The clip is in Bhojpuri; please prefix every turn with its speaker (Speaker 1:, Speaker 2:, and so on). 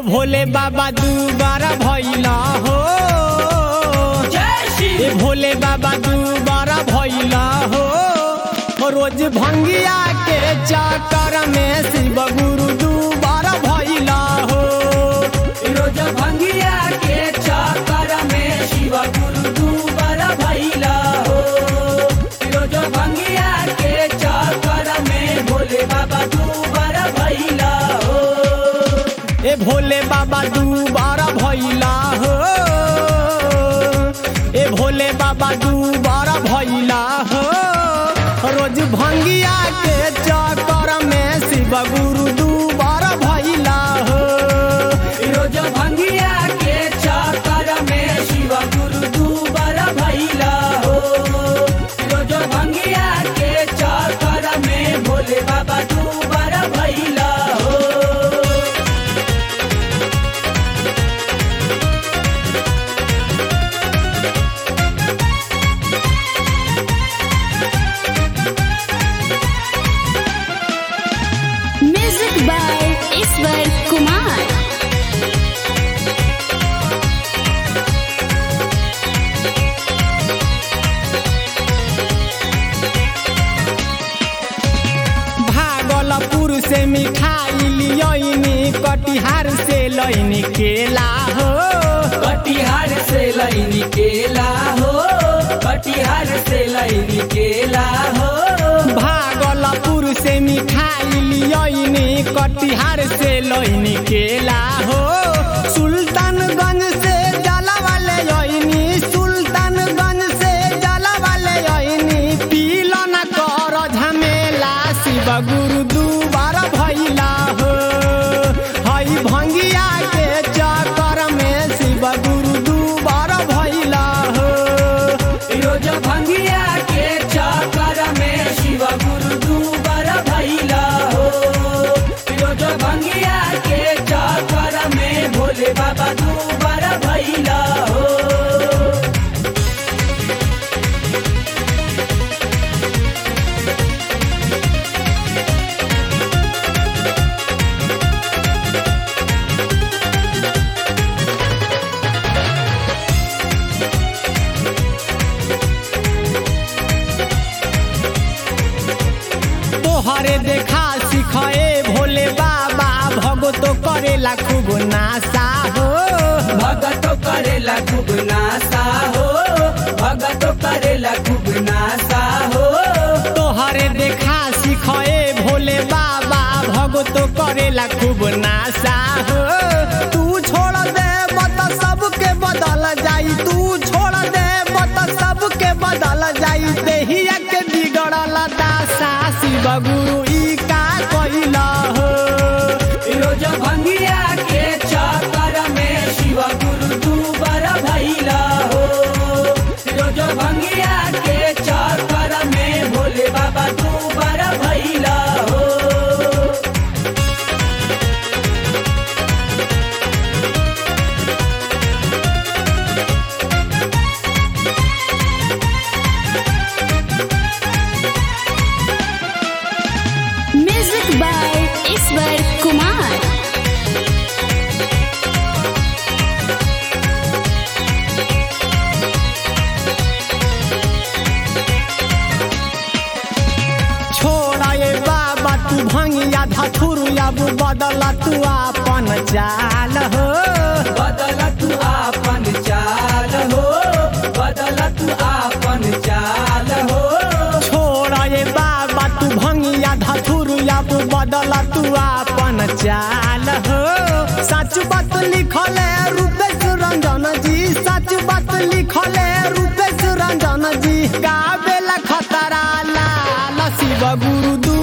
Speaker 1: भोले बाबा दुबारा भैला हो ए भोले बाबा दुबारा भैला हो रोज भंगिया के चक्कर में शिव गुरु दुबारा भैला हो
Speaker 2: रोज भंगिया के चक्कर में शिव गुरु दूबर भैला हो रोज भंगिया के चक्कर में भोले बाबा दूबर भैला हो
Speaker 1: ए भोले बाबा दुबारा भैला हो ए भोले बाबा दुबारा भैला हो रोज भंगिया के चक्कर में शिव गुरु दुबारा भैला हो
Speaker 2: रोज भंगिया के चक्कर में शिव गुरु दूबर भैला हो रोज भंगिया के चक्कर में भोले बाबा दूबर भैला हो
Speaker 3: म्यूजिक बाय ईश्वर कुमार
Speaker 1: भागलपुर से मिठाई लियनी कटिहार से लैनी केला हो
Speaker 2: कटिहार से लैनी केला हो कटिहार से लैनी केला हो
Speaker 1: भागलपुर से मिठाई लियनी कटिहार से लैनी केला हो सुल्तानगंज से जला वाले यनी सुल्तानगंज से जला वाले यनी पीला न कर झमेला शिव गुरु दुबारा भैला हो हई भंगिया के चक्कर में शिव गुरु दुबारा भैला हो
Speaker 2: रोज भंगिया के चक्कर में शिव गुरु दूबर भैला हो रोज भंगिया के चक्कर में भोले बाबा दूबर भैला हो
Speaker 1: तोहरे देखा सिखाए भोले बाबा भगतो करेला खूब नासा हो
Speaker 2: भगत करेला खूब नासा हो भगत करेला खूब नासा हो
Speaker 1: तोहरे देखा सिखाए भोले बाबा भगतो करेला खूब नासा हो तू छोड़ दे बत सबके बदल जाई तू छोड़ दे बत सबके बदल जाई देहिया के बिगड़ल दासा शिव गुरु ई का कइला हो
Speaker 2: रोज भंगिया के चक्कर में शिव गुरु दूबर भैला हो रोज भंगिया के चक्कर में भोले बाबा दूबर भैला हो
Speaker 3: म्यूजिक बाय ईश्वर कुमार
Speaker 1: छोड़ा ये बाबा तू भंगिया धथुर अब बदला तू अपन चाल हो
Speaker 2: बदल तू आपन चाल हो बदल तू आपन चाल हो
Speaker 1: छोड़ा ये बाबा तू भंगिया धथुर अब बदला तू अपन चाल हो सच बात लिखल है रूपेश रंजन जी सच बात लिखल है रूपेश रंजन जी गावेला खतरा लाल शिव गुरु दू